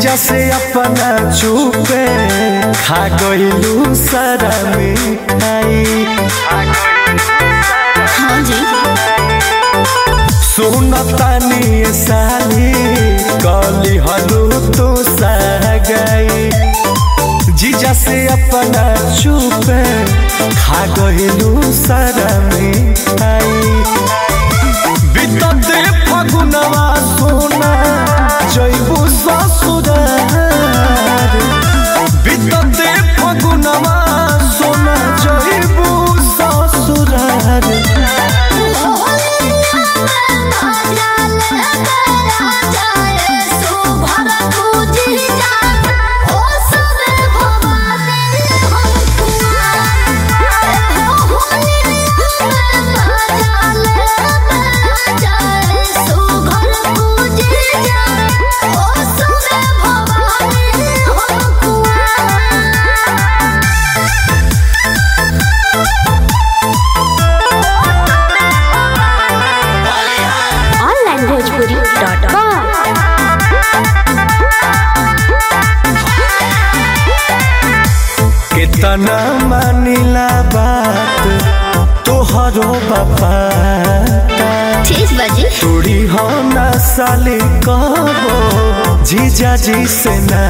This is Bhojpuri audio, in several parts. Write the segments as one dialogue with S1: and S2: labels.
S1: जीजा से अपना चुपे खा गइलू सारा मिठाई
S2: हाँ जी
S1: सुनतानी ये साली कली हलू तू सगाई जीजा से अपना चुपे खा गइलू सारा मिठाई बितते फगुनवा सोना जैबू ससुरार बितते फगुनवा सोना जैबू ससुरार
S2: ऑनलाइन भोजपुरी डॉट कॉम
S1: कितना मानिला बात तोहरो बापा
S2: ठीक बाजी
S1: तोड़ी हो ना साली कबो जीजा जी से ना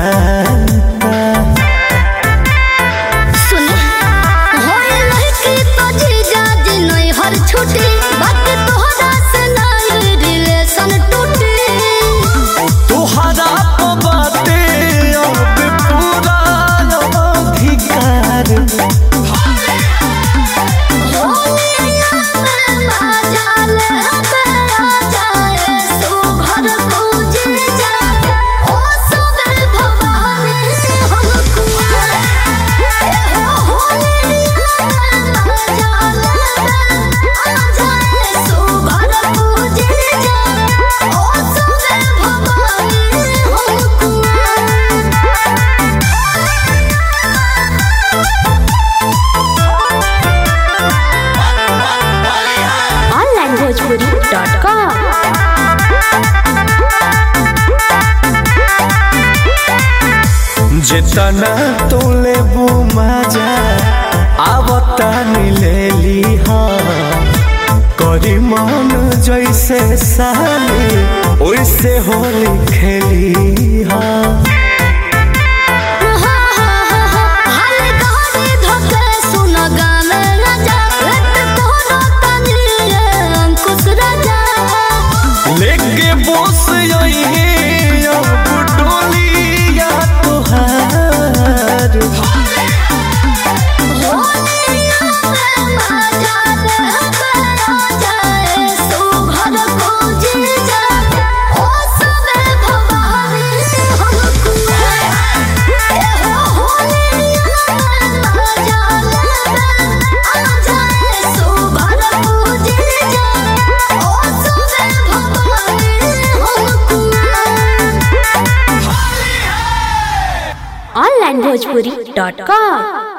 S2: सुनी होए लड़की तो जीजा जी नहीं हर छुट्टी बात तोहरा से नहीं रिलेशन टूटी
S1: तोहरा तो बाते अब पूरा अधिकार
S2: ऑनलाइन भोजपुरी डॉट कॉम
S1: जितना तोले मजा आवता ले ली करी मन जैसे साली ओइसे होली खेली हाँ लेके बोस यही अब डोलिया तोहार
S2: ऑनलाइन भोजपुरी डॉट कॉम